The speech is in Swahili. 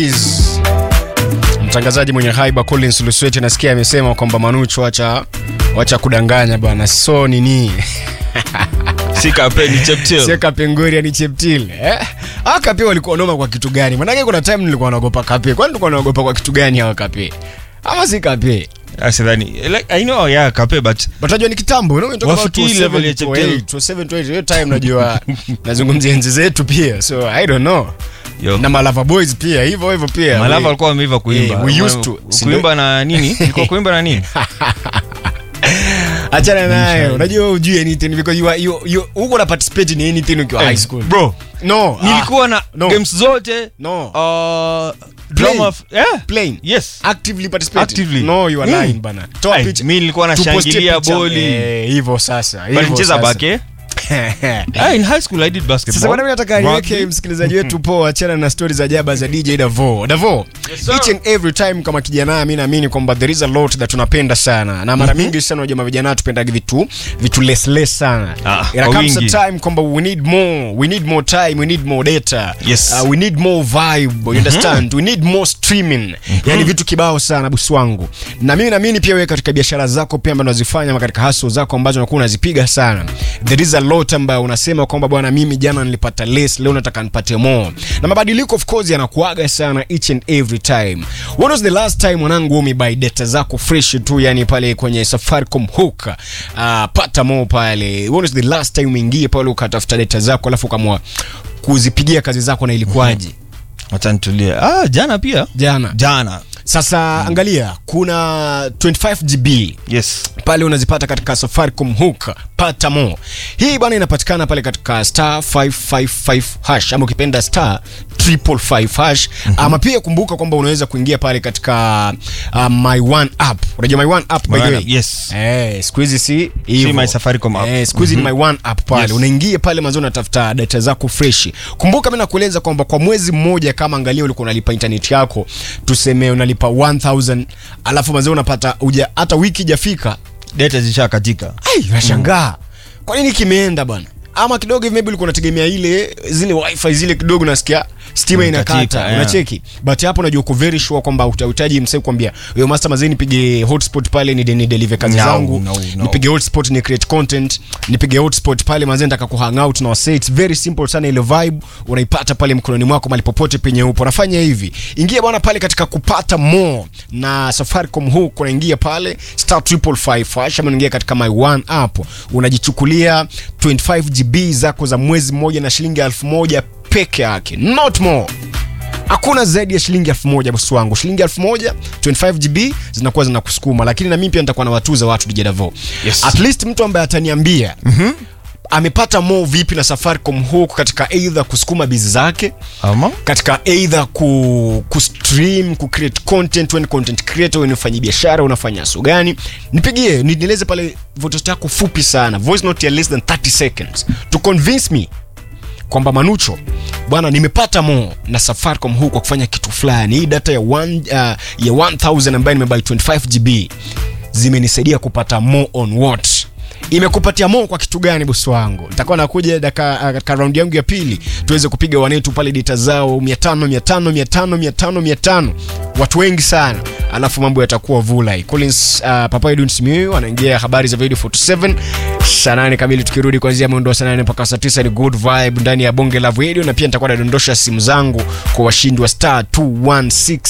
Is- mtangazaji mwenye haiba Collins Lusweti nasikia amesema kwamba Manucho wacha wacha kudanganya bwana, so nini si kape ni cheptil seka pengoria ni cheptil eh? Hawa kape walikuwa noma kwa kitu gani? Maanake kuna time nilikuwa naogopa kape. Kwani tulikuwa naogopa kwa kitu gani hawa kape? Ama si kape? asidhani like, i know yeah kape but But unajua ni kitambo, you know, we talk about Wafikiri level ya 27 Cheptel. to 8, 27 to 8. Hiyo time najua nazungumzia enzi zetu pia. So I don't know. yo Na Malava Boys pia hivyo hivyo pia. malava We- alikuwa wameiva kuimba Eh, we used to. kuimba na nini ilikuwa kuimba na nini achana nayo unajua ujui anything because you are, you, you, uko na participate in anything ukiwa high school bro no nilikuwa na no. games zote no uh, Playing. drama f- yeah playing yes actively participate Actively. no you are Mm. lying bana toa Ai, picha mi nilikuwa Tupostie nashangilia picha. boli eh hivyo sasa But hivyo nicheza sasa. bake ah, in high school i did basketball sasa bwana mimi nataka niweke Rugby. msikilizaji wetu poa achana na stories za jaba za DJ Davo Davo Yes, sir. each and every time kama kijana mimi naamini kwamba there is a lot that tunapenda sana na mara mingi sana jamaa vijana tupendagi vitu vitu less less sana Ah, Ina kwa comes a wingi. time kwamba we need more we need more time we need more data Yes. uh, we need more vibe you understand we need more streaming yani vitu kibao sana bosi wangu na mimi naamini pia wewe katika biashara zako pia ambazo unazifanya ama katika hustle zako ambazo unakuwa unazipiga sana there is a lot ambayo unasema kwamba bwana mimi jana nilipata less leo nataka nipate more na mabadiliko of course yanakuaga sana each and every time when was the last time mwanangu umebuy data zako fresh tu yani pale kwenye Safaricom hook uh, pata more pale when was the last time umeingia pale ukatafuta data zako alafu ukamwa kuzipigia kazi zako na ilikuwaje Wacha nitulie ah jana pia jana jana sasa angalia kuna 25 GB yes pale unazipata katika Safaricom hook pata more. Hii bwana inapatikana pale katika star 555 hash ama ukipenda star 555 hash ama pia kumbuka kwamba unaweza kuingia pale katika uh, my one app. Unajua my one app by My the One way. App, yes. Eh, siku hizi si hivyo. my Safaricom app. Eh, siku hizi ni my one app pale. Yes. Unaingia pale mazao unatafuta data zako fresh. Kumbuka mimi nakueleza kwamba kwa mwezi mmoja kama angalia ulikuwa unalipa internet yako tuseme unalipa 1000 alafu mazao unapata uja hata wiki ijafika data zishakatika ai nashangaa kwa nini kimeenda bwana ama kidogo hivi maybe ulikuwa unategemea ile zile wifi zile kidogo nasikia stima Inakatika, inakata yeah. unacheki but hapo unajua uko very sure kwamba utahitaji msee kwambia yo master mazee nipige hotspot pale ni, ni deliver kazi No, zangu no, no. nipige hotspot ni create content nipige hotspot pale mazee nataka ku hang out na wasee it's very simple sana ile vibe unaipata pale mkononi mwako mali popote penye upo nafanya hivi ingia bwana pale katika kupata more na Safaricom hook unaingia pale star 555 hash ama unaingia katika my one app unajichukulia 25 GB zako za mwezi mmoja na shilingi 1000 peke yake not more hakuna zaidi ya shilingi elfu moja bosi wangu shilingi elfu moja 25 gb zinakuwa zinakusukuma lakini na mimi pia nitakuwa nawatuza watu DJ Davo Yes. at least mtu ambaye ataniambia amepata mo vipi na safaricom huku katika eidha kusukuma bizi zake ama katika eidha ku, kustream ku create content when content creator when ufanya biashara unafanya so gani nipigie ni- nieleze pale voice yako fupi sana voice note ya less than 30 seconds to convince me kwamba manucho bwana nimepata mo na safaricom huu kwa kufanya kitu fulani hii data ya, one, uh, ya 1000 ambayo nimebuy 25 gb zimenisaidia kupata mo on what imekupatia mo kwa kitu gani bosi wangu nitakuwa nakuja daka- uh, katika raundi yangu ya pili tuweze kupiga wanetu pale data zao 500 500 500 500 500 watu wengi sana alafu mambo yatakuwa vulai collins uh, papa edwin simiu anaingia habari za video 47 saa nane kamili tukirudi kuanzia mwendo wa saa nane mpaka saa tisa ni good vibe ndani ya bonge la video na pia nitakuwa nadondosha simu zangu kwa washindi wa star 216